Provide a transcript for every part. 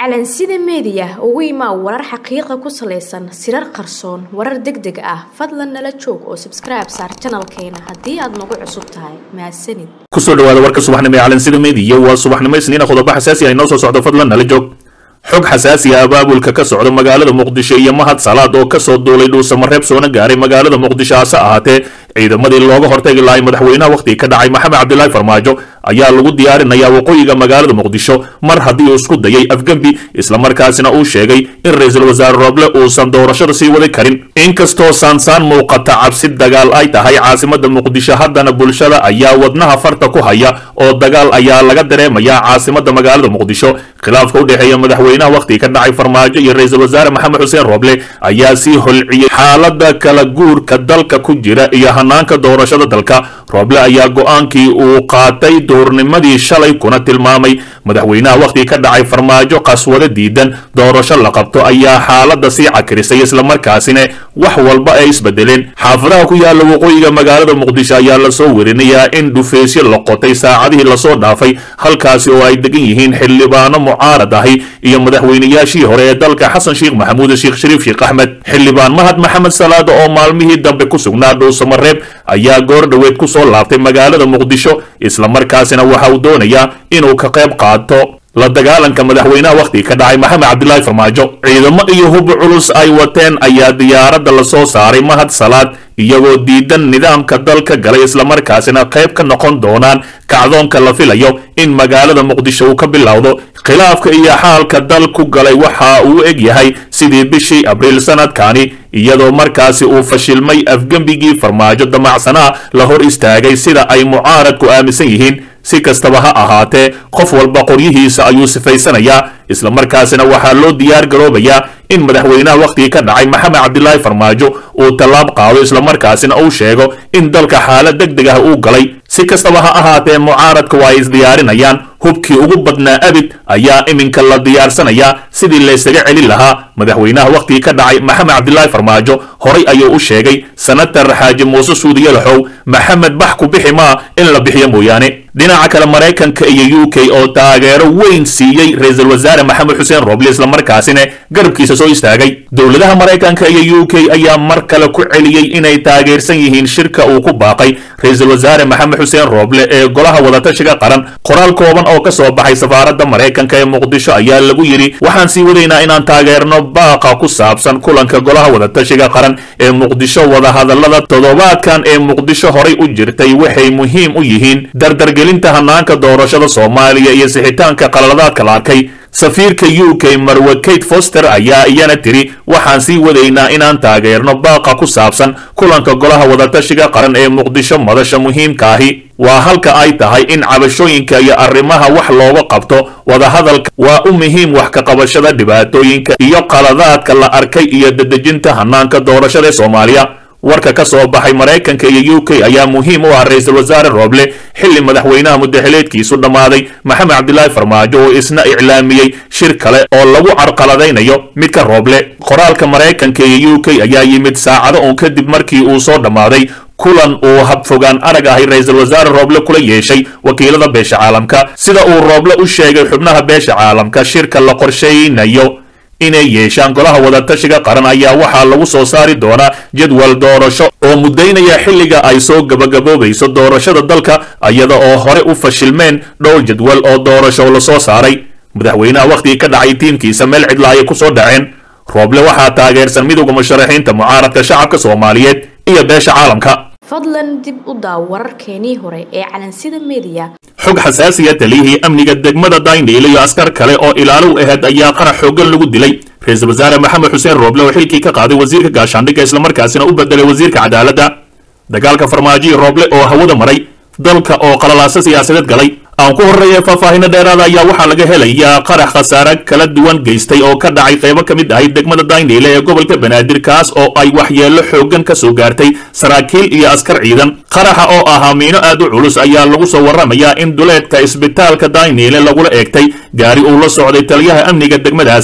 calansida meediya ugu imaa warar xaqiiqa ku salaysan sirar qarsoon warar deg deg ah fadlan nala joog oo sabskribe saar janalkeena haddii aad nagu cusub tahay mahadsanid kusoo dhawaada warka subaxnimo ee calansida meediya waa subaxnimo isniina qodobo xasaasi ah inoo soo socdo fadlan nala joog xog xasaasi ah abaabulka ka socda magaalada muqdisho iyo mahad salaad oo kasoo duulay dhuusamareeb soona gaaray magaalada muqdisho hase ahaatee ciidamadii looga hortagi lahay madaxweynaha wakhtiga ka dhacay maxamed cabdilaahi farmaajo ayaa lagu diyaarinayaa waqooyiga magaalada muqdisho mar haddii uu isku dayay afgembi islamarkaasina uu sheegay in ra-iisul wasaare rooble uusan doorashada sii wadi karin inkastoo saansaan muuqata cabsi dagaal ay tahay caasimada muqdisho haddana bulshada ayaa wadnaha farta ku haya oo dagaal ayaa laga dareemayaa caasimada magaalada muqdisho khilaafka u dhexeeya madaxweynaha wakhtiga ka dhacay farmaajo iyo ra-iisul wasaare maxamed xuseen rooble ayaa sii holciyey xaalada kala guurka dalka ku jira iyo hanaanka doorashada dalka rooble ayaa go-aankii uu qaatay duurnimadii shalay kuna tilmaamay madaxweynaha wakhtiga ka dhacay farmaajo qaswado diidan doorasho la qabto ayaa xaalada sii cakirisay islamarkaasina wax walba ay isbedeleen xaafadaha ku yaala waqooyiga magaalada muqdisho ayaa lasoo werinayaa in dhufeysyo la qotay saacadihii lasoo dhaafay halkaasi oo ay degan yihiin xildhibaano mucaarad ahi iyo madaxweynayaashii hore ee dalka xasan sheekh maxamuud sheekh shariif sheekh axmed xildhibaan mahad maxamed salaada oo maalmihii dambe ku sugnaa dhuusamareeb ayaa goor dhoweed ku soo laabtay magaalada muqdisho islamarkaasina waxa uu doonayaa inuu ka qayb qaato la dagaalanka madaxweynaha wakhtiga ka dhacay maxamed cabdilaahi farmaajo ciidamo iyo hub culus ay wateen ayaa diyaaradda lasoo saaray mahad salaad iyagoo diidan nidaamka dalka galay islamarkaasina qayb ka noqon doonaan kacdoonka la filayo in magaalada muqdisho uu ka bilowdo khilaafka iyo xaalka dal ku galay waxa uu eg yahay sidii bishii abriil sanadkani iyadoo markaasi uu fashilmay afgembigii farmaajo damacsanaa la hor istaagay sida ay mucaaradku aaminsan yihiin si kastaba ha ahaatee qof walba qoryihiisa ayuu sifaysanayaa islamarkaasina waxaa loo diyaar garoobayaa in madaxweynaha wakhtigii ka dhacay maxamed cabdilaahi farmaajo uu tallaab qaado islamarkaasina uu sheego in dalka xaalad deg deg ah uu galay si kastaba ha ahaatee mucaaradka waa ay isdiyaarinayaan hubkii ugu badnaa abid ayaa iminka la diyaarsanayaa sidii laysaga celin lahaa madaxweynaha wakhtigii ka dhacay maxamed cabdilaahi farmaajo horay ayuu u sheegay sanatar xaaji muuse suudiyalaxow maxamed bax ku bixi maa in la bixiyo mooyaane dhinaca kale maraykanka iyo u k oo taageero weyn siiyey ra-iisul wasaare maxamed xuseen rooble islamarkaasina garabkiisa soo istaagay dowladaha maraykanka iyo u k ayaa mar kale ku celiyey inay taageersan yihiin shirka uu ku baaqay ra-iisul wasaare maxamed xuseen rooble ee golaha wadatashiga qaran qoraal kooban oo ka soo baxay safaaradda maraykanka ee muqdisho ayaa lagu yidhi waxaan sii wadaynaa inaan taageerno baaqa ku saabsan kulanka golaha wadatashiga qaran ee muqdisho wadahadallada toddobaadkan ee muqdisho horay u jirtay waxay muhiim u yihiin dardargelinta hanaanka doorashada soomaaliya iyo sixitaanka qalaladaadka la arkay safiirka u k marwe kate foster ayaa iyana tiri waxaan sii wadaynaa inaan taageerno baaqa ku saabsan kulanka golaha wadatashiga qaran ee muqdisho madasha muhiimkaahi waa halka ay tahay in cabashooyinka iyo arrimaha wax looga qabto wadahadalka waa u muhiim wax ka qabashada dhibaatooyinka iyo qaladaadka la arkay iyo dedejinta hanaanka doorashada ee soomaaliya warka ka soo baxay maraykanka iyo u k ayaa muhiim u ah ra-iisul wasaare rooble xilli madaxweynaha mudaxileedkiisu dhammaaday maxamed cabdilaahi farmaajo oo isna iclaamiyey shir kale oo lagu carqaladaynayo midka rooble qoraalka maraykanka iyo u k ayaa yimid saacado uun kadib markii uu soo dhammaaday kulan uu habfogaan arag ahay ra-iisul wasaare rooble kula yeeshay wakiilada beesha caalamka sida uu rooble u sheegay xubnaha beesha caalamka shirka la qorshaynayo inay yeeshaan golaha wadatashiga qaran ayaa waxaa lagu soo saari doonaa jadwal doorasho oo muddaynaya xilliga ay soo gabagaboobayso doorashada dalka iyada oo hore u fashilmeen dhowr jadwal oo doorasho lasoo saaray madaxweynaha wakhtigii ka dhacay tiimkiisa meel cidla ayay ku soo dhaceen rooble waxaa taageersan midowda musharaxiinta mucaaradka shacabka soomaaliyeed iyo beesha caalamka fadlan dib u daaw wararkeenii hore ee calansida meediya xog xasaasiya taliyihii amniga degmada daynhiil iyo askar kale oo ilaalow aheyd ayaa qarax xooggan lagu dilay ra-iisul wasaare maxamed xuseen rooble oo xilkii ka qaaday wasiirka gaashaandhigga islamarkaasina u bedelay wasiirka cadaaladda dagaalka farmaajoyi rooble oo hawada maray dalka oo qalalaaso siyaasadeed galay aan ku horreeya faahfaahino dheeraada ayaa waxaa laga helayaa qarax khasaare kala duwan geystay oo ka dhacay qaybo ka mid ahay degmada daynhiile ee gobolka banaadir kaas oo ay waxyeello xooggan ka soo gaartay saraakiil iyo askar ciidan qaraxa oo ahaa miino aad u culus ayaa lagu soo warramayaa in duleedka isbitaalka daynhiile lagula eegtay gaari uu la socday taliyaha amniga degmadaasi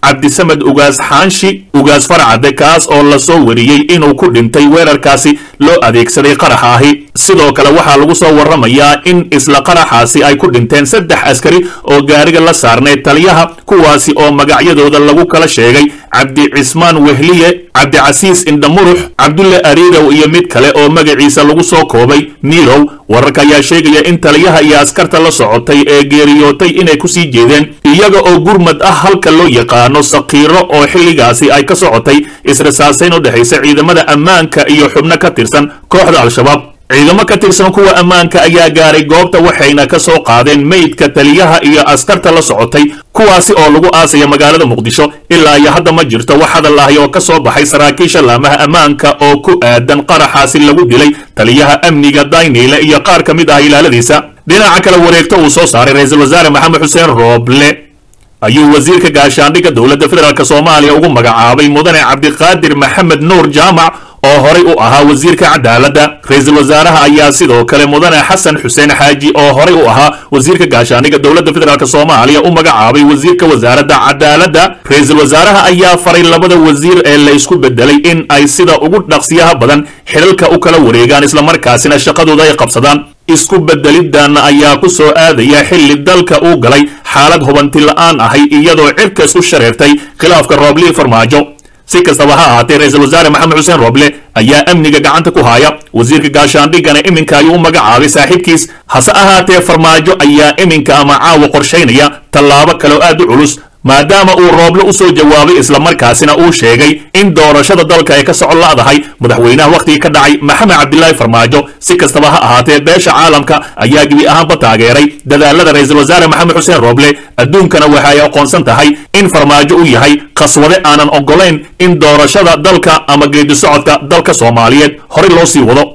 cabdisamed ugaas xaanshi ugaas farcade kaas oo lasoo wariyey inuu ku dhintay weerarkaasi loo adeegsaday qaraxa ahi sidoo kale waxaa lagu soo warramayaa in isla qaraxaasi ay ku dhinteen saddex askari oo gaariga la saarnay taliyaha kuwaasi oo magacyadooda lagu kala sheegay cabdi cismaan wehliye cabdicasiis indhamurux cabdulle ariirow iyo mid kale oo magaciisa lagu soo koobay miilow wararka ayaa sheegaya in taliyaha iyo askarta la socotay ee geeriyootay inay ku sii jeedeen iyaga oo gurmad ah halka loo yaqaano sakiiro oo xilligaasi ay ka socotay israsaasayn u dhexaysa ciidamada ammaanka iyo xubno ka tirsan kooxda al-shabaab ciidamo ka tirsan kuwa ammaanka ayaa gaaray goobta waxayna ka soo qaadeen meydka taliyaha iyo askarta la socotay kuwaasi oo lagu aasaya magaalada muqdisho ilaa iyo hadda ma jirto wax hadal ahi oo ka soo baxay saraakiisha laamaha ammaanka oo ku aadan qaraxaasi lagu dilay taliyaha amniga dayniile iyo qaar ka mid ah ilaaladiisa dhinaca kale wareegto uu soo saaray ra-iisul wasaare maxamed xuseen rooble ayuu wasiirka gaashaandhigga dowladda federaalk soomaaliya ugu magacaabay mudane cabdiqaadir maxamed nuur jaamac oo horay u ahaa wasiirka cadaaladda ra-iisul wasaaraha ayaa sidoo kale mudane xasan xuseen xaaji oo horay u ahaa wasiirka gaashaandhigga dowladda federaalk soomaaliya u magacaabay wasiirka wasaaradda cadaaladda ra-iisul wasaaraha ayaa faray labada wasiir ee la isku bedelay in ay sida ugu dhaqsiyaha badan xilalka u kala wareegaan islamarkaasina shaqadooda ay qabsadaan isku bedelidan ayaa ku soo aadaya xilli dalka uu galay xaalad hubanti la'aan ahay iyadoo cirka isku shareertay khilaafka rooblii farmaajo si kastaba ha ahaatee ra-iisul wasaare maxamed xuseen rooble ayaa amniga gacanta ku haya wasiirka gaashaandhiggana iminka ayuu u magacaabay saaxiibkiis hase ahaatee farmaajo ayaa iminka ama caawa qorshaynaya tallaabo kaleo aad u culus maadaama uu rooble u soo jawaabay islamarkaasina uu sheegay in doorashada dalka ay ka socon la'dahay madaxweynaha wakhtigii ka dhacay maxamed cabdilaahi farmaajo si kastaba ha ahaatee beesha caalamka ayaa gebi ahaanba taageeray dadaalada ra-iisul wasaare maxamed xuseen rooble adduunkana waxa ay aqoonsan tahay in farmaajo uu yahay khaswade aanan ogolayn in doorashada dalka ama geedi socodka dalka soomaaliyeed horey loo sii wado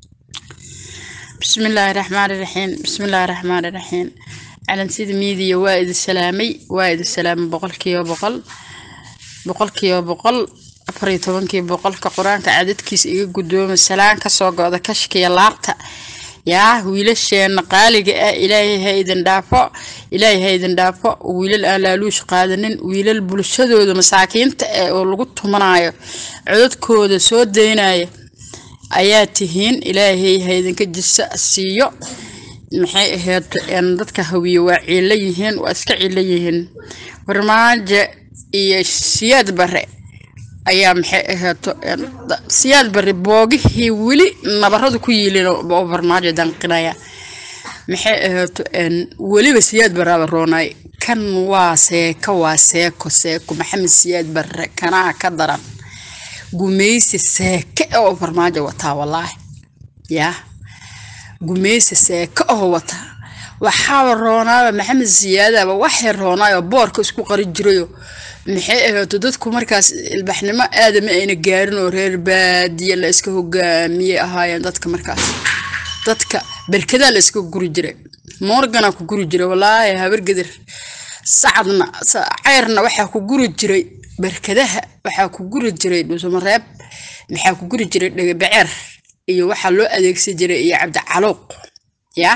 بسم الله الرحمن الرحيم بسم الله الرحمن الرحيم على سيد ميديا وايد السلامي وايد السلام بقول كيو بقول بقول كيو بقول أفري طبعا كي بقول كقرآن كعدد كيس إيجا قدوم السلام كسوق هذا كشكي لارتا يا ويلشين قالق إلهي هيدن دافع إلهي هيدن دافع ويل الألالوش قادنين ويل البلشدود مساكين ولقط منايا عدد كود سود دينايا ayaa tihiin ilaahay haydinka jisa siiyo maxay ahayd dadka hawiye waa ciilo yihiin waa iska ciilo yihiin farmaajo iyo siyaad bare ayaa maxay ahayd siyaad bare boogihii weli nabaradu ku yiilin oo farmaajo danqinaya maxay ahayd weliba siyaad baraaba roonay kan waa seeko waa seeko seeko maxamed siyaad bare kanaa ka daran gumeysi seeke oo farmaajo wataa wallaahi yaa gumeysi seeke oo wataa waxaaba roonaaba maxamed siyaadaba waxay roonaayoo boorka isku qari jirayo maxay ahaato dadku markaas ilbaxnimo aadama ayna gaarin oo reer baadiya la iska hogaamiyey ahaayeen dadka markaas dadka berkadaa la iska guri jiray morgana ku guri jiray wallaahi habargedir sacadna ceyrna waxaa ku guri jiray barkadaha waxaa ku guri jiray dhuusamareeb maxaa ku guri jiray dhagabaceer iyo waxaa loo adeegsan jiray iyo cabdicaluuq ya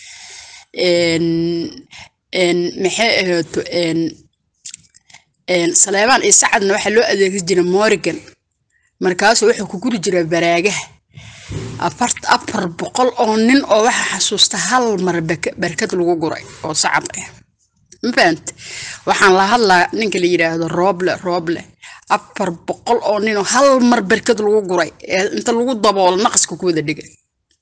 maxay ahaato saleebaan iyo sacadna waxaa loo adeegsan jiray morgan markaasuu wuxuu ku guri jiray baraagaha afar boqol oo nin oo waxaa xasuusta hal mar barkad lagu guray oo sacad ah ma fahant waxaan la hadlaa ninka la yidhaahdo rooble rooble afar boqol oo ninoo hal mar berkad lagu guray ee inta lagu daboolo naqaska ku wada dhigay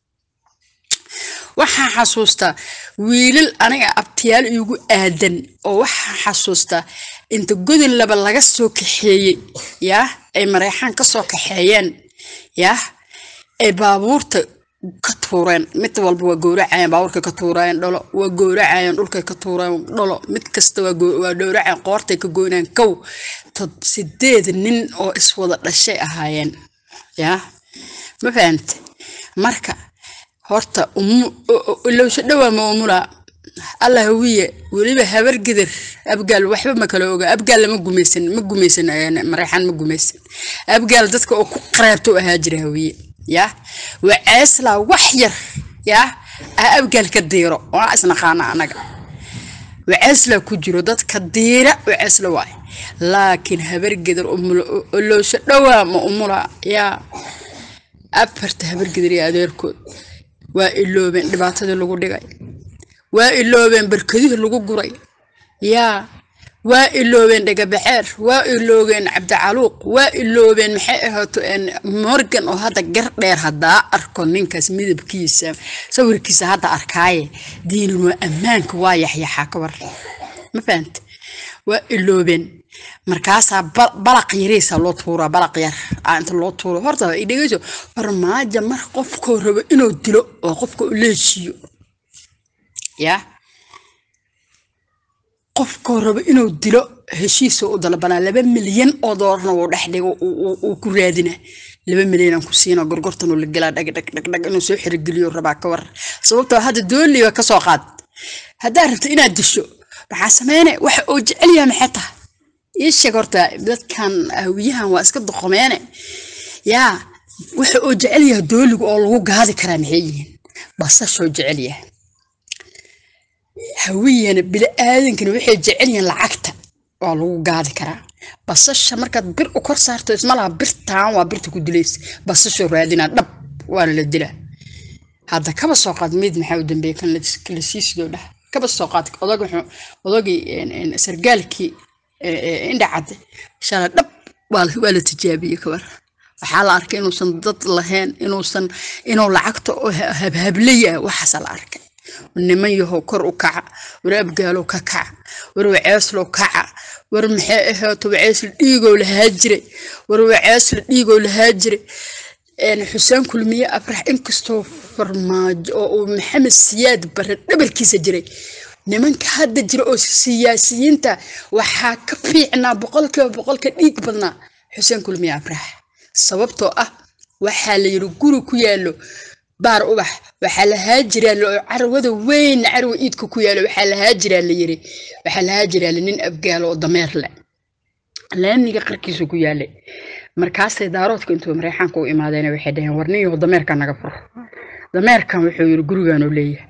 waxaan xasuustaa wiilal aniga abtiyaal iigu aadan oo waxaan xasuustaa inta godin laba laga soo kaxeeyey yaa ay mareexaan ka soo kaxeeyeen yaa ay baabuurta ka tuureen mid walba waa gowracayeen baabuurka ka tuurayeen dholo waa gowracayeen dhulkay ka tuurayeen dholo mid kasta waa dhowracayeen qoortay ka goynayeen kow sideed nin oo iswada dhashay ahaayeen yaa ma fahamte marka horta ilowsho dhowaa ma umulaa allah hawiye weliba habar gidir abgaal waxba ma kala oga abgaal lama gumaysan ma gumaysan mareexaan ma gumaysan abgaal dadka oo ku qareebto ahaa jira hawiye yaa waa ceeslaa wax yar yaa ah abgaal ka diiro waa isnaqaana anaga waceeslaa ku jiro dadka diira waceesla waay laakiin habargedar oloosho dhowaa ma umula yaa afarta habargedar iyo adeerkood waa iloobeen dhibaatadii lagu dhigay waa iloobeen barkadihii lagu guray yaa waa iloobeen dhagabaxeer waa iloobeen cabdicaluuq waa iloobeen maxay ahaato morgan oo hadda gar dheer haddaa arko ninkaas midabkiisa sawirkiisa hadda arkaaye diinin waa ammaanka waa yaxyaxaa ka war ma fahante waa iloobeen markaasaa balaq yariisa loo tuuraa balaq yar inta loo tuuro horta dhegeyso farmaajo mar qofkoo rabo inuu dilo oo qofka u leeshiiyo yaa qofkoo rabo inuu dilo heshiisa u dalbanaa laba milyan oo doolarna wuu dhex dhigo uu ku raadina laba milyan aan ku siina gorgortan la gelaa dhag dhag dhag dhag inuu soo xirigeliyo rabaa ka war sababtoo hadda dooliba ka soo qaad haddaa rabto inaad disho maxaa sameyne waxa uu jecel yahay maxay tahay ii sheeg horta dadkan hawiyahan waa iska doqomeene yaa waxa uu jecel yahay dooliga oo lagu gaadi karaa maxay yihiin basashoo jecel yahay hawiyana bili-aadankana waxay jecel yihiin lacagta waa lagu gaadi karaa basasha markaad bir u kor saarto ismalaha birtaan waa birta ku dilaysa basashoo raadinaa dhab waana la dilaa hadda kaba soo qaad mid maxaa u dambeeya kan la siisido dhah kaba soo qaad odag odagii sargaalkii indhacadde shala dhab waa la tijaabiyey kabar waxaa la arkay inuusan dad lahayn inuusan inuu lacagta habhablaya waxaasaa la arkay niman yahow kor u kaca war abgaalow ka kaca war waceeslow kaca war maxay ahaato waceesla dhiigow lahaa jiray war waceesla dhiigow lahaa jiray xuseen kulmiye afrax inkastoo farmaajo oo uu maxamed siyaad bare dhabarkiisa jiray nimanka hadda jira oo siyaasiyiinta waxaa ka fiicnaa boqolkiiba boqolka dhiig badnaa xuseen kulmiye afrax sababtoo ah waxaa la yiri guri ku yaalo baar ubax waxaa lahaa jiraa carwada weyn carwa iidka ku yaalo waxaa lahaa jiraa la yiri waxaa lahaa jiraa nin abgaalo oo dameer le laamiga qarkiisa ku yaalay markaasay daaroodka intuu mareexaanka u imaadeen waxay dhaheen warniyo dameerka naga furo dameerkan wuxuu yiri gurigaanuu leeyahay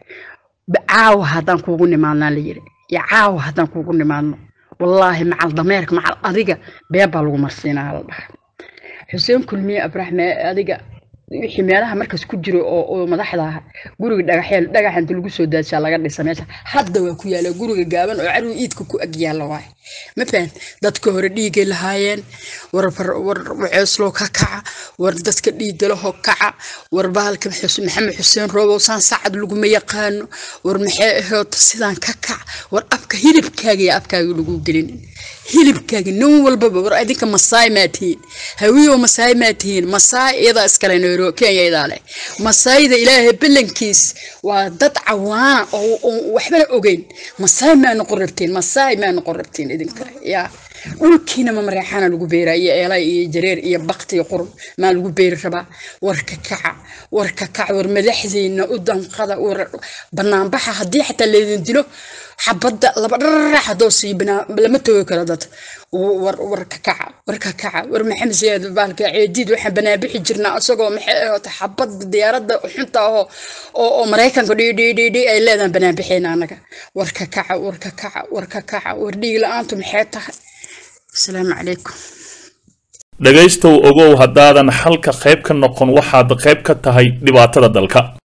caawa haddaan kuugu nimaadnaa la yiri iyo caawa haddaan kuugu nimaadno wallaahi macal dameerka macal adiga beebbaa lagu marsiinaa la dhaha xuseen kulmiye abraxme adiga wixii meelaha markaas ku jiro oo oo madaxda ah guriga dhagaxyeel dhagax inta lagu soo daadsaa laga dhisa meesha hadda waa ku yaala guriga gaaban oo carwi iidka ku ag yaalla waay ma fahan dadka hore dhiigay lahaayeen war war waceeslow ka kaca war dadka dhiigalaho kaca war bahalka maxamed xuseen roobow saan saacad laguma yaqaano war maxay ahayd sidaan ka kac war afka hilibkaaga iyo afkaaga lagu gelin hilibkaaga nin walbaba war adinka masaay maa tihiin hawiyo masaay maa tihiin masaay iyadaa iskale nairobi kenya iyadaa leh masaayda ilaahay ballankiis waa dad cawaana oo waxbana ogeyn masaay maa noqon rabtiin masaay maa noqon rabtiin idinka yaa dhulkiina ma mareexaana lagu beeraa iyo eelay iyo jareer iyo bakti iyo qurun maa lagu beeri rabaa warka kaca warka kaca war madaxdiina u danqada war banaanbaxa haddii xataa laydin dilo xabadda laba dhararax haddoo sii lama toogi karo dad war war ka kaca war ka kaca war maxamed siyaad baalka ceediid waxaan banaabixi jirnaa isagoo maxay ahaato xabadda diyaaradda xunta ahoo oo oo maraykanka dhidhidhidhi ay leedaan banaabixeen anaga war ka kaca war ka kaca war ka kaca war dhiig la-aantu maxay tahay asalaamu calaykum dhegaystow ogow haddaadan xalka qayb ka noqon waxaad qayb ka tahay dhibaatada dalka